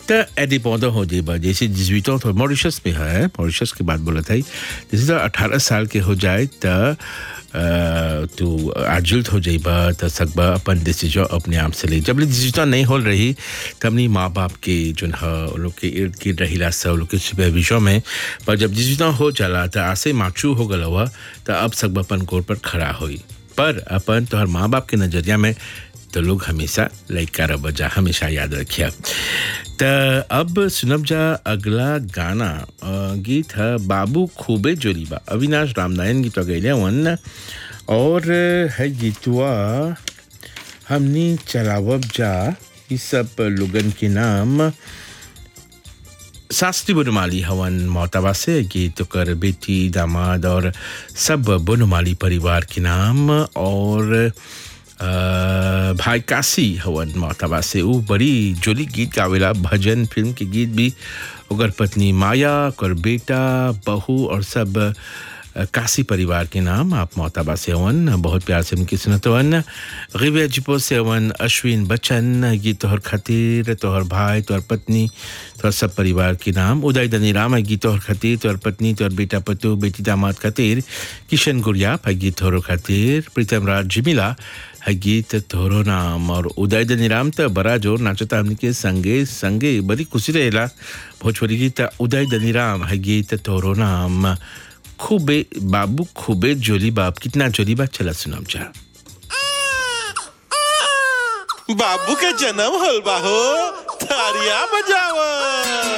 त एडी पौधा हो जेबा जैसे जिजवितों तो मॉरिशस में है मॉरिशस की बात बोला था जैसे तो अठारह साल के हो जाए त तू एडल्ट हो जाइबा त सकबा अपन डिसीजन अपने आप से ले जब ले डिसीजन नहीं हो रही तब नहीं माँ बाप के जो है उन लोग के इर्द गिर्द रहिला सब लोग के सुपरविजन में पर जब डिसीजन हो चला त आसे माचू हो गल हुआ त अब सकबा अपन गोड़ पर खड़ा होई पर अपन तोहर माँ बाप के नजरिया में तो लोग हमेशा लाइक कर बजा हमेशा याद रखिए त अब सुनब जा अगला गाना अ, गीत है बाबू खूबे जोरीबा अविनाश रामनारायण गीत गैले वन और है गीतवा हमनी चलावब जा ई सब लोगन के नाम शास्त्री बनमाली हवन मोहताबा से गीत कर बेटी दामाद और सब बनमाली परिवार के नाम और अ, भाई काशी हवन मोहताबा से वो बड़ी जोली गीत गावेला भजन फिल्म के गीत भी ओकर पत्नी माया ओकर बेटा बहू और सब अ, काशी परिवार के नाम आप मोहताबा से हवन बहुत प्यार से उनकी सुनत हवन गिविया जिपो से हवन अश्विन बच्चन गीत तोहर खातिर तोहर भाई तोहर पत्नी तोहर सब परिवार के नाम उदय दनीराम है गीत तोहर खातिर तोहर पत्नी तोहर बेटा पतु बेटी दामाद खातिर किशन गुड़िया है गीत तोहरो खातिर प्रीतम राज जिमिला है गीत तोहरो नाम और उदय दनीराम तो बड़ा जोर नाचता हमने के संगे संगे बड़ी खुशी रहेला भोजपुरी गीत उदय दनीराम है गीत तोहरो नाम खूबे बाबू खूबे जोली बाप कितना जोली बाप चला सुनाम चाह बाबू के जन्म होल बा हो तारिया बजावा